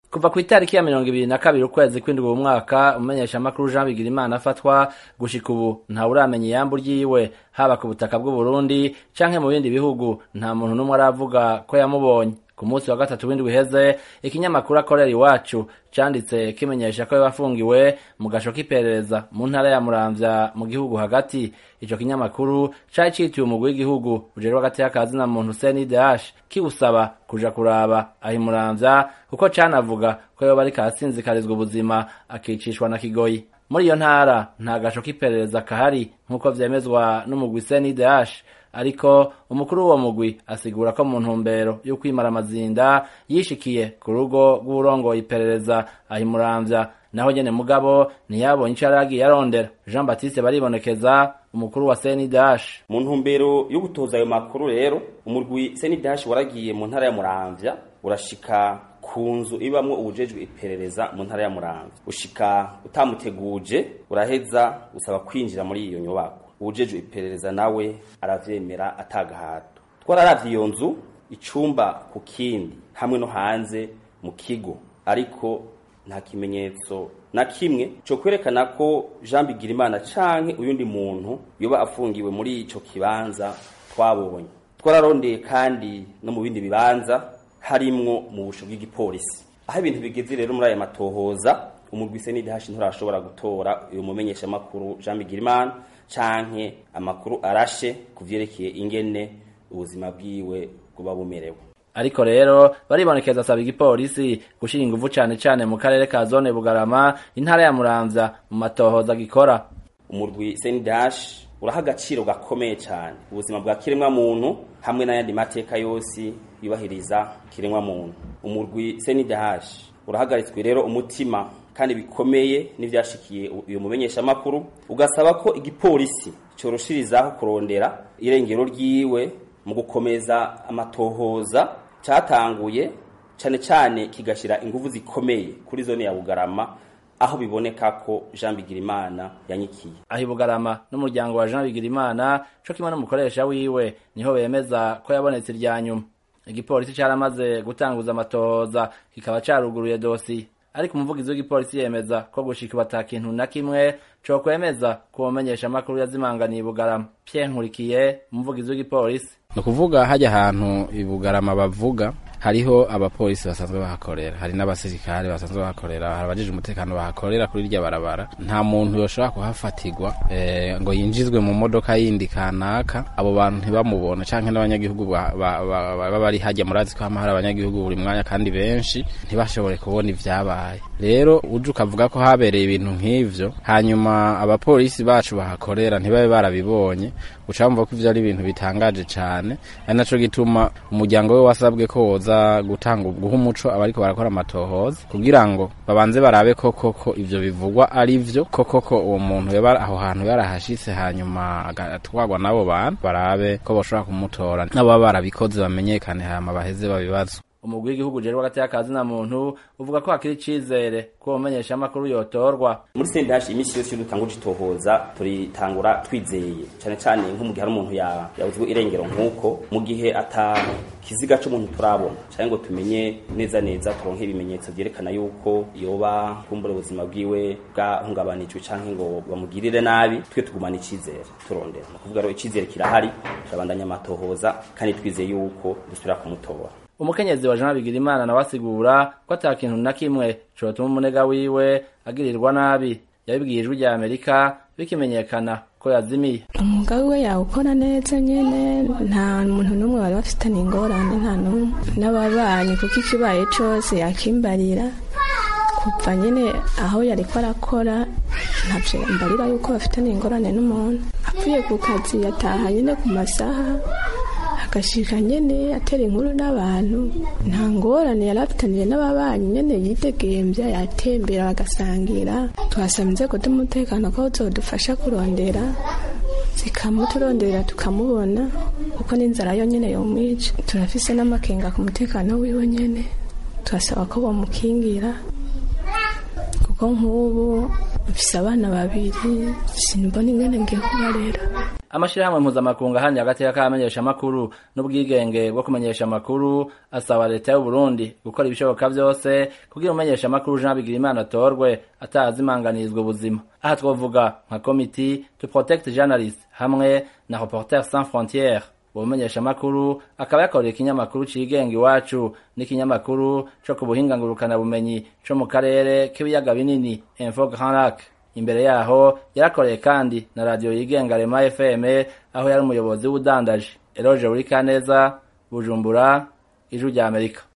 kuva ku itariki ya mirongo ibiri na kabiri ukwezi kw'indwi uwo mwaka umumenyeshamakuru jean bigirimana afatwa gushika ubu ntawuramenya iyambu ryiwe haba ku butaka bw'uburundi canke mu bindi bihugu nta muntu n'umwe aravuga ko yamubonye ku munsi wa gatatu w'indwi iheze ikinyamakuru akorera iwacu canditse kimenyesha ko yafungiwe mu gasho k'iperereza mu ntara ya muramvya mu gihugu hagati ico kinyamakuru cari citiwe umugwi w'igihugu ujejwe hagati y'akazina muntu CNDH kiwusaba kuja kuraba aho imuramvya kuko canavuga ko yoba ariko arasinzikarizwa ubuzima akicishwa na kigoyi muri iyo ntara nta gasho k'iperereza kahari nk'uko vyemezwa n'umugwi CNDH ariko umukuru w'uwo mugwi asigura ko mu ntumbero yo kwimara amazinda yishikiye ku rugo rw'urongoye iperereza ahimuramvya naho nyene mugabo ntiyabonye ico yaragiye arondera jean baptiste baribonekeza umukuru wa senidash mu ntumbero yo gutoza ayo makuru rero umurwi senidash waragiye mu ntara ya muramvya urashika ku nzu ibamwo ubujejwe iperereza mu ntara ya muramvya ushika utamuteguje uraheza usaba kwinjira muri iyo nyubako ubujejwe iperereza nawe aravyemera atagahato twararavye iyo nzu icumba ku kindi hamwe no hanze mu kigo ariko nta kimenyetso na kimwe cyo kwerekana ko Jean Bigirimana canke uyundi muntu yoba afungiwe muri ico kibanza twabonye twararondeye kandi no mu bindi bibanza harimwo mu busho bw'igipolisi aho ibintu bigeze rero muri aya matohoza umurwi CNDH nturashobora gutora uyu mumenyesha makuru Jean Bigirimana canke amakuru arashe kuvyerekeye ingene ubuzima bwiwe buba bumerewe ariko rero baribonekeza asaba igipolisi gushira inguvu cane cane mu karere ka zone bugarama intara ya muramvya mu matohoza gikora umurwi senidash uraha agaciro gakomeye cane ubuzima bwa kiremwa muntu hamwe n'ayandi mateka yose yubahiriza kiremwa muntu umurwi senidash urahagaritswe rero umutima kandi bikomeye n'ivyashikiye uyu mumenyesha makuru ugasaba ko igipolisi coroshirizaho kurondera irengero ryiwe mu gukomeza amatohoza cyatanguye cyane cyane kigashira ingufu zikomeye kuri zone ya Bugarama aho biboneka ko Jean Bigirimana yanyikiye aho Bugarama n'umuryango wa Jean Bigirimana cyo kimwe n'umukoresha wiwe niho bemeza ko yabonetse irya nyuma igipolisi cyaramaze gutanguza amatohoza kikaba caruguruye dosi ariko umuvugizi w'igipolisi yemeza ko gushika bata kintu na kimwe co kwemeza kumenyesha amakuru yazimanganiye Bugarama Pierre Nkurikiye umuvugizi w'igipolisi ni ukuvuga hajya ahantu ibugarama bavuga hariho abapolisi basanzwe bahakorera hari n'abasirikare basanzwe bahakorera hari abajije umutekano bahakorera kuri irya barabara nta muntu yoshobora kuhafatirwa e, ngo yinjizwe mu modoka yindi kanaka abo bantu ntibamubona canke n'abanyagihugu baba bari hajya murazi ko hama hari abanyagihugu buri mwanya kandi benshi ntibashobore kubona ivyabaye rero uje ukavuga ko habereye ibintu nk'ivyo hanyuma abapolisi bacu bahakorera ntibabe barabibonye uca wumva ko ivyo ari ibintu bitangaje cane ari naco gituma umuryango we wasabwe ko woza gutanga guha umuco abariko barakora amatohoza kugira ngo babanze barabe koko ko ivyo bivugwa ari vyo koko ko uwo muntu yaba aho hantu yarahashitse hanyuma agatwagwa n'abo bantu barabe ko boshobora kumutora n'ababa barabikoze bamenyekane hama baheze babibazo umugwi w'igihugu ujejwe hagati y'akazi na muntu uvuga ko hakiri icizere ko umenyesha amakuru yotorwa muri sendash imisi yose iyo dutanguje itohoza turitangura twizeye cane cane nko mu gihe hari umuntu yabuzwe irengero nk'uko mu gihe ata kiziga c'umuntu turabona canke ngo tumenye neza neza turonke ibimenyetso vyerekana yuko yoba kumbura ubuzima bwiwe bwahungabanijwe canke ngo bamugirire nabi twe tugumana icizere turondera ni ukuvuga rero icizere kirahari turabandanya amatohoza kandi twizeye yuko dusubira kumutora umukenyezi wa Jean Bigirimana nawe asigura ko ata kintu na kimwe cotuma umunega wiwe agirirwa nabi yabibwiye ijwi rya Amerika bikimenyekana ko yazimiye umwuga we yawukora neza nyene nta muntu n'umwe bari bafitanye ingorane nta n'umwe n'ababanyi kuko ikibaye cose yakimbarira kuva nyene aho yariko arakora ntavyo mbarira yuko bafitanye ingorane n'umuntu apfuye ku kazi yataha nyene ku masaha agashika nyene atera inkuru n'abantu nta ngorane yari afitaniye n'ababanyi nyene yidegemvya yatembera bagasangira tuhasaba inzego z'umutekano ko zodufasha kurondera zikamuturondera tukamubona kuko n'inzara yo nyene yomwica turafise n'amakenga ku mutekano wiwe nyene turasaba ko bamukingira kuko nk'ubu mfise abana babiri simbona ingene ngiye kubarera amashirahamwe mpuzamakungu ahanye agateka k'abamenyesha amakuru n'ubwigenge bwo kumenyesha amakuru asaba leta y'u Burundi gukora ibishoboka vyose kugira umumenyesha amakuru Jean Bigirimana atorwe atazimanganirizwa ubuzima aha twovuga nka committee to protect journalists hamwe na Reporters sans frontières uwo mumenyesha amakuru akaba yakoreye ikinyamakuru cigenga iwacu n'ikinyamakuru co ku buhinga ngurukana bumenyi co mu karere k'ibiyaga binini Info Grand Lac imbere yaho yarakoreye kandi na radio yigenga Rema FM aho yari umuyobozi w'udandaje Eloge Urikaneza Bujumbura Ijwi rya Amerika